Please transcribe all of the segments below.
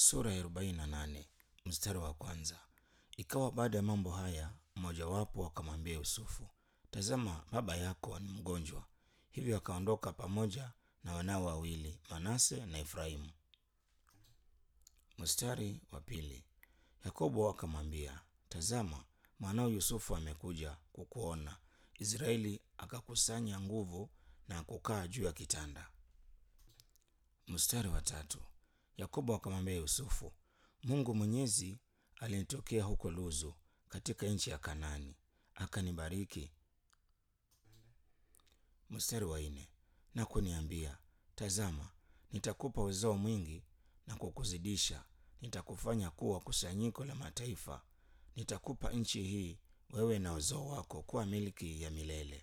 Sura ya arobaini na nane mstari wa kwanza. Ikawa baada ya mambo haya, mmojawapo akamwambia Yusufu, tazama, baba yako ni mgonjwa. Hivyo akaondoka pamoja na wanao wawili, Manase na Efraimu. Mstari wa pili. Yakobo akamwambia, tazama, mwanao Yusufu amekuja kukuona. Israeli akakusanya nguvu na kukaa juu ya kitanda. Mstari wa tatu. Yakobo akamwambia Yusufu, Mungu Mwenyezi alinitokea huko Luzu katika nchi ya Kanani, akanibariki. Mstari wa nne. Na kuniambia, tazama, nitakupa uzao mwingi na kukuzidisha, nitakufanya kuwa kusanyiko la mataifa, nitakupa nchi hii wewe na uzao wako kuwa milki ya milele.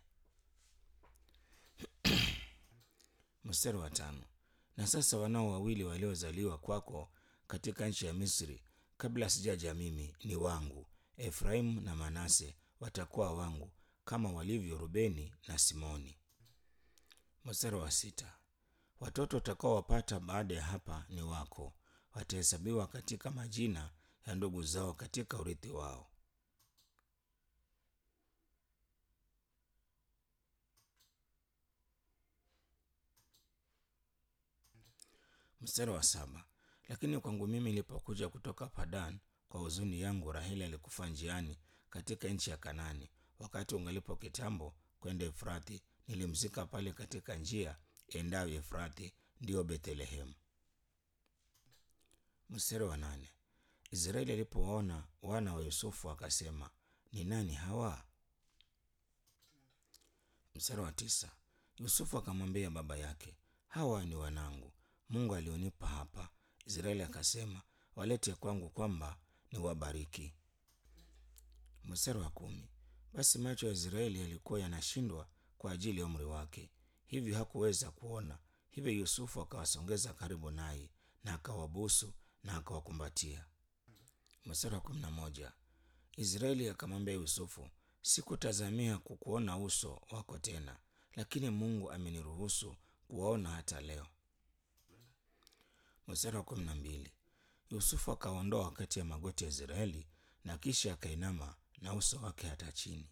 Mstari wa tano. Na sasa wanao wawili waliozaliwa kwako katika nchi ya Misri kabla sijaja mimi ni wangu. Efraimu na Manase watakuwa wangu kama walivyo Rubeni na Simoni. Mstari wa sita. Watoto watakaowapata baada ya hapa ni wako, watahesabiwa katika majina ya ndugu zao katika urithi wao. Mstari wa saba. Lakini kwangu mimi nilipokuja kutoka Padan kwa huzuni yangu, Raheli alikufa njiani katika nchi ya Kanani. Wakati ungalipo kitambo kwenda Efrathi, nilimzika pale katika njia endayo Efrathi, ndiyo Bethlehemu. Mstari wa nane. Israeli alipowaona wana wa Yusufu akasema, ni nani hawa? Mstari wa tisa. Yusufu akamwambia baba yake, hawa ni wanangu, Mungu alionipa hapa. Israeli akasema, walete kwangu kwamba niwabariki. Mstari wa kumi. Basi macho ya Israeli yalikuwa yanashindwa kwa ajili ya umri wake, hivyo hakuweza kuona. Hivyo Yusufu akawasongeza karibu naye na akawabusu na akawakumbatia. Mstari wa kumi na moja. Israeli akamwambia Yusufu, sikutazamia kukuona uso wako tena, lakini Mungu ameniruhusu kuwaona hata leo. Mstari wa kumi na mbili. Yusufu akaondoa kati ya magoti ya Israeli na kisha akainama na uso wake hata chini.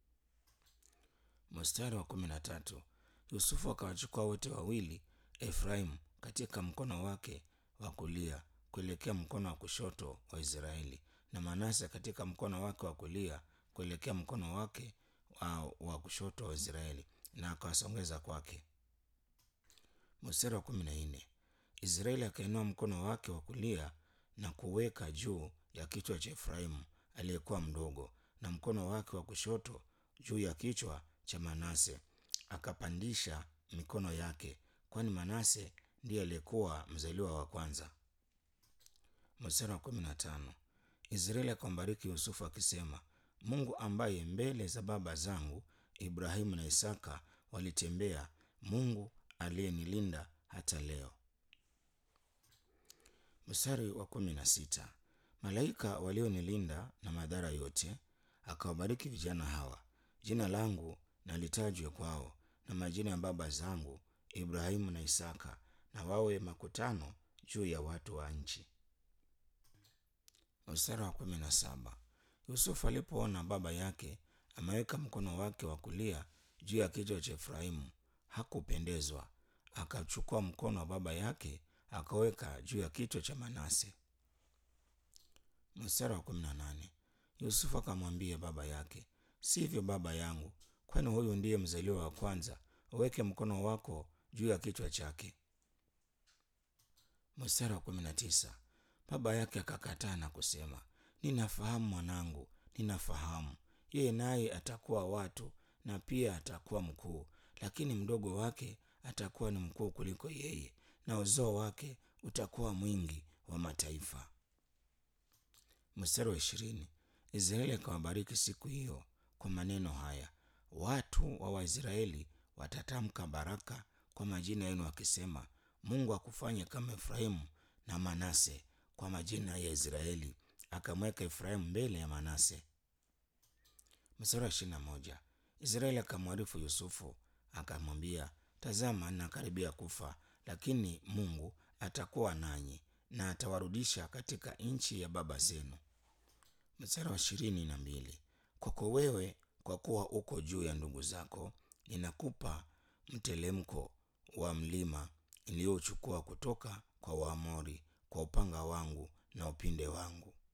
Mstari wa kumi na tatu. Yusufu akawachukua wote wawili, Efraimu katika mkono wake wa kulia kuelekea mkono wa kushoto wa Israeli, na Manase katika mkono wake wa kulia kuelekea mkono wake wa, wa kushoto wa Israeli, na akawasongeza kwake. Mstari wa kumi na nne. Israeli akainua mkono wake wa kulia na kuweka juu ya kichwa cha Efraimu aliyekuwa mdogo, na mkono wake wa kushoto juu ya kichwa cha Manase. Akapandisha mikono yake, kwani Manase ndiye aliyekuwa mzaliwa wa kwanza. Mstari wa kumi na tano. Israeli akambariki Yusufu akisema, Mungu ambaye mbele za baba zangu Ibrahimu na Isaka walitembea, Mungu aliyenilinda hata leo. Mstari wa kumi na sita. Malaika walionilinda na madhara yote, akawabariki vijana hawa. Jina langu na litajwe kwao na majina ya baba zangu Ibrahimu na Isaka, na wawe makutano juu ya watu wa nchi. Mstari wa kumi na saba. Yusufu alipoona baba yake ameweka mkono wake wa kulia juu ya kichwa cha Efraimu, hakupendezwa. Akachukua mkono wa baba yake akaweka juu ya kichwa cha Manase. Mstari wa kumi na nane. Yusufu akamwambia baba yake, sivyo baba yangu, kwani huyu ndiye mzaliwa wa kwanza, uweke mkono wako juu ya kichwa chake. Mstari wa kumi na tisa. Baba yake akakataa na kusema, ninafahamu mwanangu, ninafahamu yeye naye atakuwa watu na pia atakuwa mkuu, lakini mdogo wake atakuwa ni mkuu kuliko yeye, na uzao wake utakuwa mwingi wa mataifa. Mstari wa ishirini. Israeli akawabariki siku hiyo kwa maneno haya, watu wa Waisraeli watatamka baraka kwa majina yenu wakisema, Mungu akufanye kama Efraimu na Manase kwa majina ya Israeli. Akamweka Efraimu mbele ya Manase. Mstari wa ishirini na moja. Israeli akamwarifu Yusufu akamwambia, tazama, nakaribia kufa, lakini Mungu atakuwa nanyi, na atawarudisha katika nchi ya baba zenu. Mstari wa ishirini na mbili kwako wewe, kwa kuwa uko juu ya ndugu zako, ninakupa mtelemko wa mlima iliyochukua kutoka kwa Waamori kwa upanga wangu na upinde wangu.